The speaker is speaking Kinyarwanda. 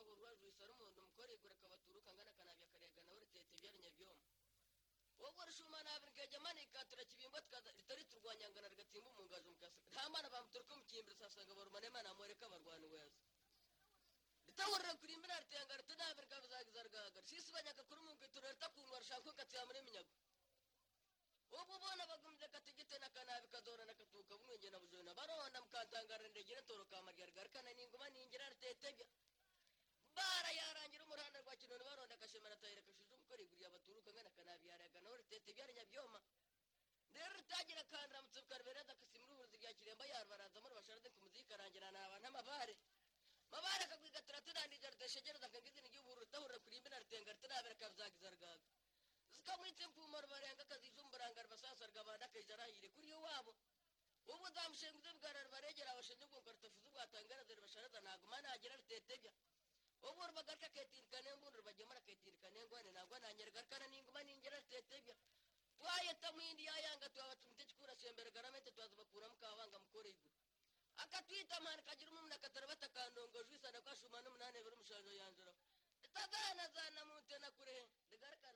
usara umuntu umukoregura akabatura ukangana akanabya akarega nawe ritete ibyarinya byombi wowe rushuma nabi rikajya manika turakibimba ritari turwanyangana rigatimba umungazo mukasa nta mana bamutora ko mukimbira usasanga barumane mana mureka barwana weza ritahurira kuri imbere ritanga ritanabi rikabizagiza rigahagara sisi banyaka kuri mu kwitura ritakungwa rishaka ko katira muri minyago ubu ubona bagumye akatigite n'akanabi kazorana katuka bumwenge na bujona baronda mukatangara ndegere toro kamaryaga rikana n'inguma n'ingira ritetebya bara yarangira umuhanda rwa kinoni baronda akashemera atayira kashize umukore iguriye abaturuka ngana akanabi yaraga nawe ritetebya rinyabyoma rero ritagira kandira mutsuka ribereza akasimura uburozi bya kiremba yarbaranzamo rubasharade ku muziki arangira ni abantu amabare mabare akagwiga turatunandija riteshegereza akangizina igihugu ritahurira kuri imbe na ritenga ritanabera akabizagiza rgaga zikamwitse mpumaro barenga akazijumbura basasa rwabanda akajya arahire kuri iwabo ubu nzamushinga ibyo bwarari baregera abashinzwe ubwoko rutafuze ubwatangaraza ribasharaza ntabwo umwana yagira rutetebya ubu rubagaruka akayitirikane mbundi rubagemura akayitirikane ngwane ntabwo nanyeragakana n'inguma n'ingera rutetebya twayeta mwindi yayanga tuwabatse umutekano kurasembera garamete tuwazubakuramo kabanga mukoreye igura akatwita amahane kagira umuntu akatara batakandongoje wisana ko ashuma n'umunani buri mushanje yanjuraho itazanazana mu ntenakure rigaragara